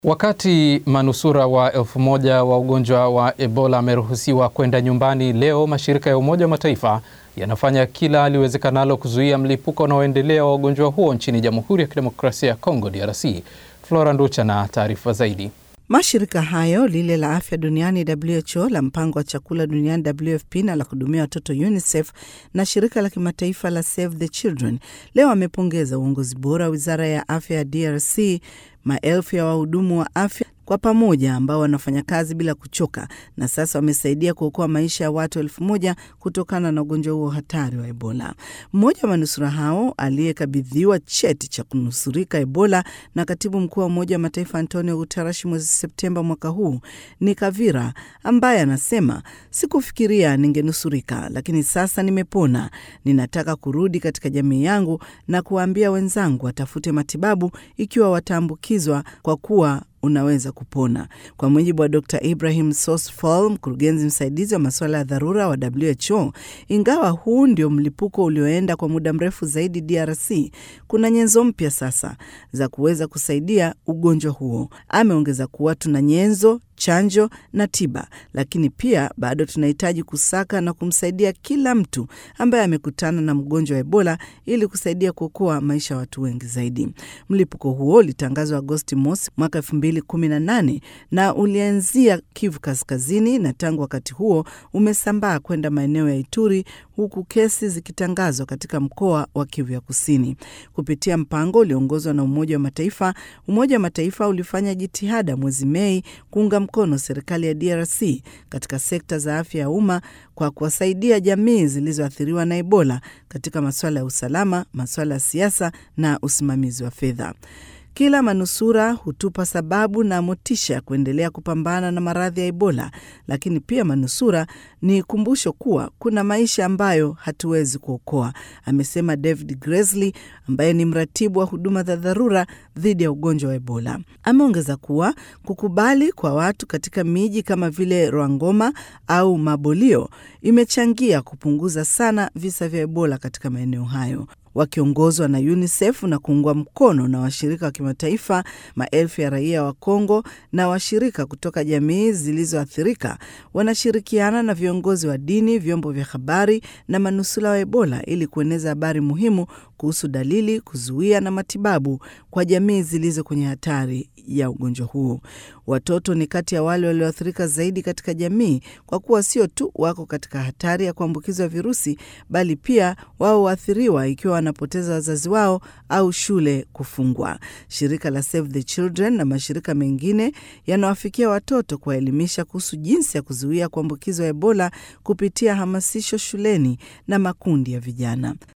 Wakati manusura wa elfu moja wa ugonjwa wa Ebola wameruhusiwa kwenda nyumbani leo, mashirika ya Umoja wa Mataifa yanafanya kila liwezekanalo kuzuia mlipuko unaoendelea wa ugonjwa huo nchini Jamhuri ya Kidemokrasia ya Kongo, DRC. Flora Nducha na taarifa zaidi. Mashirika hayo lile la afya duniani WHO, la mpango wa chakula duniani WFP na la kuhudumia watoto UNICEF na shirika la kimataifa la Save the Children leo wamepongeza uongozi bora wa wizara ya afya ya DRC, maelfu ya wahudumu wa afya kwa pamoja ambao wanafanya kazi bila kuchoka na sasa wamesaidia kuokoa maisha ya watu elfu moja kutokana na ugonjwa huo hatari wa Ebola. Mmoja wa manusura hao aliyekabidhiwa cheti cha kunusurika Ebola na katibu mkuu wa Umoja wa Mataifa Antonio Guterres mwezi Septemba mwaka huu ni Kavira, ambaye anasema sikufikiria ningenusurika, lakini sasa nimepona. Ninataka kurudi katika jamii yangu na kuwaambia wenzangu watafute matibabu ikiwa wataambukizwa kwa kuwa unaweza kupona. Kwa mujibu wa Dr Ibrahim Sosfal, mkurugenzi msaidizi wa masuala ya dharura wa WHO, ingawa huu ndio mlipuko ulioenda kwa muda mrefu zaidi DRC, kuna nyenzo mpya sasa za kuweza kusaidia ugonjwa huo. Ameongeza kuwa tuna nyenzo chanjo na tiba, lakini pia bado tunahitaji kusaka na kumsaidia kila mtu ambaye amekutana na mgonjwa wa Ebola ili kusaidia kuokoa maisha ya watu wengi zaidi. Mlipuko huo ulitangazwa Agosti mosi mwaka elfu mbili kumi na nane na ulianzia Kivu Kaskazini, na tangu wakati huo umesambaa kwenda maeneo ya Ituri, huku kesi zikitangazwa katika mkoa wa Kivu ya Kusini. Kupitia mpango ulioongozwa na Umoja wa Mataifa, Umoja wa Mataifa ulifanya jitihada mwezi Mei kuunga mkono serikali ya DRC katika sekta za afya ya umma kwa kuwasaidia jamii zilizoathiriwa na Ebola katika masuala ya usalama, masuala ya siasa na usimamizi wa fedha. Kila manusura hutupa sababu na motisha ya kuendelea kupambana na maradhi ya Ebola, lakini pia manusura ni kumbusho kuwa kuna maisha ambayo hatuwezi kuokoa, amesema David Gresley ambaye ni mratibu wa huduma za dharura dhidi ya ugonjwa wa Ebola. Ameongeza kuwa kukubali kwa watu katika miji kama vile Rwangoma au Mabolio imechangia kupunguza sana visa vya Ebola katika maeneo hayo. Wakiongozwa na UNICEF na kuungwa mkono na washirika wa kimataifa, maelfu ya raia wa Kongo na washirika kutoka jamii zilizoathirika wanashirikiana na viongozi wa dini, vyombo vya habari na manusula wa Ebola ili kueneza habari muhimu kuhusu dalili, kuzuia na matibabu kwa jamii zilizo kwenye hatari ya ugonjwa huo. Watoto ni kati ya wale walioathirika zaidi katika jamii, kwa kuwa sio tu wako katika hatari ya kuambukizwa virusi, bali pia wao waathiriwa ikiwa wanapoteza wazazi wao au shule kufungwa. Shirika la Save the Children na mashirika mengine yanawafikia watoto kuwaelimisha kuhusu jinsi ya kuzuia kuambukizwa Ebola kupitia hamasisho shuleni na makundi ya vijana.